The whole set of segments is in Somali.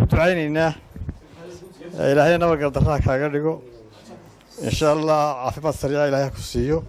ducaynaynaa ilaahay nabadgal darraha kaaga dhigo insha allah caafimaad sariica ilaahay ku siiyo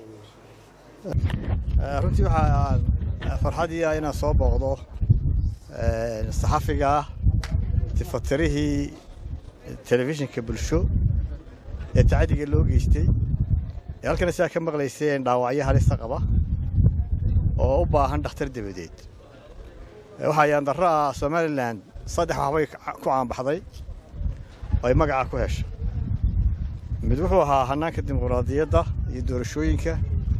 runtii waxaa farxadii ah inaan soo booqdo saxafiga ah tifatirihii telefishinka bulsho ee tacadiga loo geystay ee halkana sidaa ka maqlayseen dhaawacyo halista qaba oo u baahan dhakhtar dabadeed waxaa yaandarro ah somalilan saddex waxbay ku caanbaxday oo ay magaca ku heshay mid wuxuu ahaa hannaanka dimuqraadiyadda iyo doorashooyinka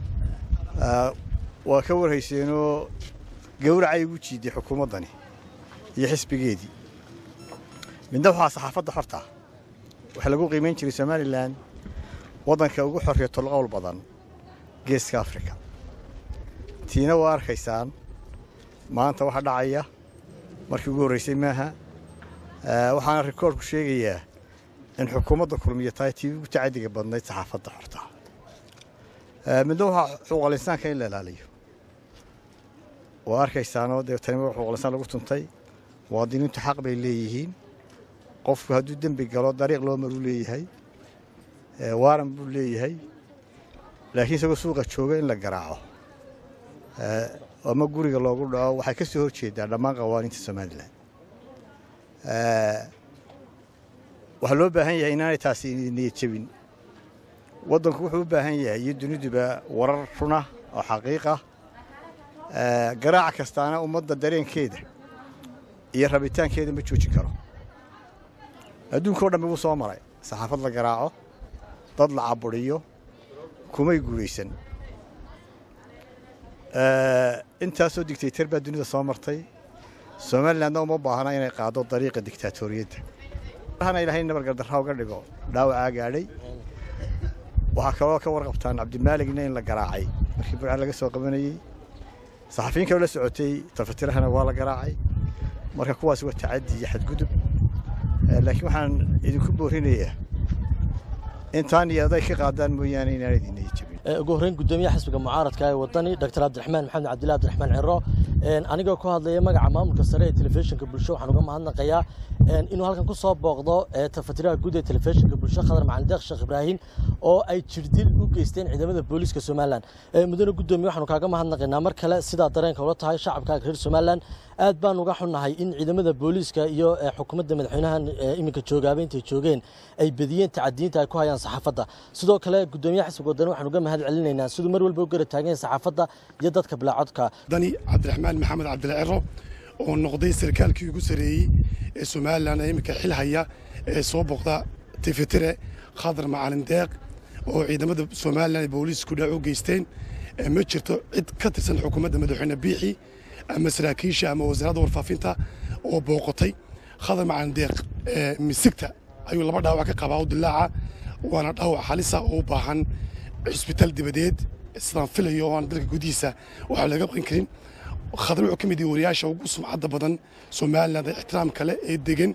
waa ka warhayseenoo gawracay ugu jiiday xukuumaddani iyo xisbigeedii midna waxaa saxaafadda xorta waxaa lagu qiimayn jiray somalilan waddanka ugu xorriya tolqowl badan geeska afrika tiina waa arkaysaan maanta waxa dhacaya markii ugu horraysay maaha waxaana rikoorku sheegayaa in xukuumadda kulmiya tahay tii ugu tacadiga badnayd saxaafadda xorta midna waxaa xuquuqal insaanka in la ilaaliyo waa arkaysaanoo dee tani xuquuqal insaan lagu tuntay muwaadiniintu xaq bay leeyihiin qofku hadduu dembi galo dariiq loo maruu leeyahay waaran buu leeyahay laakiin isagoo suuqa jooga in la garaaco ama guriga loogu dhaco waxay ka soo hor jeedaa dhammaan qawaaniinta somalilan waxaa loo baahan yahay inaanay taasi niyad jebin waddanku wuxuu u baahan yahay iyo duniduba warar runa oo xaqiiqa garaac kastaana ummadda dareenkeeda iyo rabitaankeeda ma joojin karo adduunka o dhan buu soo maray saxaafad la garaaco dad la caburiyo kumay guulaysan intaasoo digtaytar baa dunida soo martay somalilandna uma baahna inay qaado dariiqa digtaatoriyadda hana ilahay nabargardarra uga dhigo dhaawacaa gaadhay waxaa kaloo ka warqabtaan cabdimaaligna in la garaacay markii burcaan laga soo qabanayey saxafiyin kaloo la socotay tafatirahana waa la garaacay marka kuwaas waa tacaddi iyo xadgudub laakiin waxaan idinku boorinayaa intaan iyo aday ka qaadaan mooyaane inaan idinay jebin ugu horreyn guddoomiyaha xisbiga mucaaradka ee wadani dr cabdiraxmaan maxamed cabdillahi abdiraxmaan ciro anigoo ku hadlaya magaca maamulka sare ee telefishinka bulsho waxaan uga mahadnaqayaa inuu halkan ku soo booqdo tafatiraha guud ee telefishinka bulsho khadar macalin deeq sheekh ibraahim oo ay jirdil u geysteen ciidamada booliiska somalilan mudane guddoomiye waxaanu kaaga mahadnaqaynaa mar kale sidaa dareenka ula tahay shacabkaaga reer somalilan aad baan uga xunnahay in ciidamada booliiska iyo xukuumadda madaxweynahan iminka joogaaba intay joogeen ay bediyeen tacadiyiinta ay ku hayaan saxaafadda sidoo kale guddoomiyaha xisbiga wadani waxaan uga mahad celinaynaa siduu mar walba u gara taagan yahay saxaafadda iyo dadka bilaacodka dani cabdiraxmaan maxamed cabdilla ciro oo noqday sarkaalkii ugu sareeyey ee somalilan ee iminka xil haya ee soo booqda tifitire khadar macalin deeq oo ciidamada somalilan ee booliisku dhac u geysteen ma jirto cid ka tirsan xukuumadda madaxweyne biixi ama saraakiisha ama wasaaradda warfaafinta oo booqotay khadar macalin deeq misigta ayuu laba dhaawac ka qabaa u dilaaca waana dhaawac halisa oo u baahan cisbitaal dibadeed sidaan filayo oo aan dalka gudihiisa waxaa laga qaban karin khadar wuxuu ka mid yahay wariyaasha ugu sumcadda badan somaliland ee ixtiraamka leh ee degan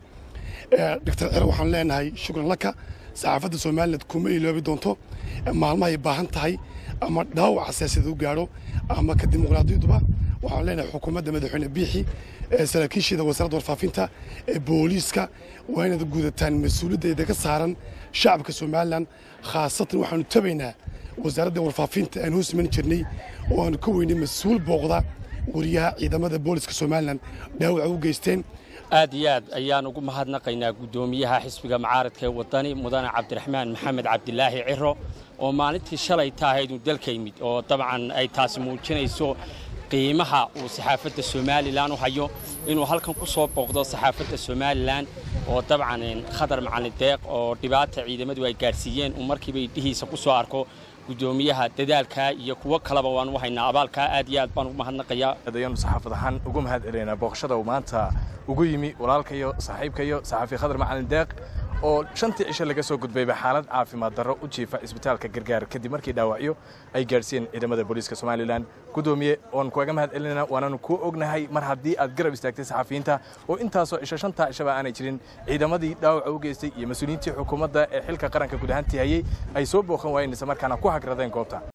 doctor cero waxaan leenahay shukran laka saxaafadda somaliland kuma iloobi doonto maalmahay baahan tahay ama dhaawaca siyaasadda u gaadho ama ka dimuqraadiyaduba waxaan leenahay xukuumadda madaxweyne biixi saraakiisheeda wasaaradda warfaafinta ee booliiska waa inaad gudataan mas-uuliyaddeeda ka saaran shacabka somalilan khaasatan waxaanu tabaynaa wasaaradda warfaafinta aan hoos iman jirnay oo aanu ka weynay mas-uul booqda wariyaha ciidamada booliska somalilan dhaawaca u geysteen aad iyo aad ayaan ugu mahadnaqaynaa guddoomiyaha xisbiga mucaaradka ee wadani mudane cabdiraxmaan maxamed cabdilaahi ciro oo maalintii shalay taahaydu dalka yimid oo dabcan ay taasi muujinayso qiimaha uu saxaafadda somalilan u hayo inuu halkan ku soo booqdo saxaafadda somalilan oo dabcan khadar macalin deeq oo dhibaata ciidamadu ay gaadhsiiyeen uu markiiba idhihiisa ku soo arko guddoomiyaha dadaalkaa iyo kuwo kaleba waan u haynaa abaalkaa aad iyo aad baan ugu mahadnaqayaa ayaanu saxaafad ahaan ugu mahad celinaynaa booqashada uu maanta ugu yimi walaalkayo saaxiibkayo saxaafi khadar macalin deeq oo shantii cisho laga soo gudbayba xaalad caafimaad darro u jiifa isbitaalka gargaar kadib markii dhaawacyo ay gaadhsiiyeen ciidamada booliiska somalilan guddoomiye oon kuaga mahad celinayna waanaanu kuu ognahay mar haddii aad garab istaagtay saxafiyiinta oo intaasoo cisho shantaa cishaba aanay jirin ciidamadii dhaawaca u geystay iyo mas-uuliyiintii xukuumadda ee xilka qaranka guud ahaantii hayey ay soo booqan waayeen isla markaana ku hagradeen goobta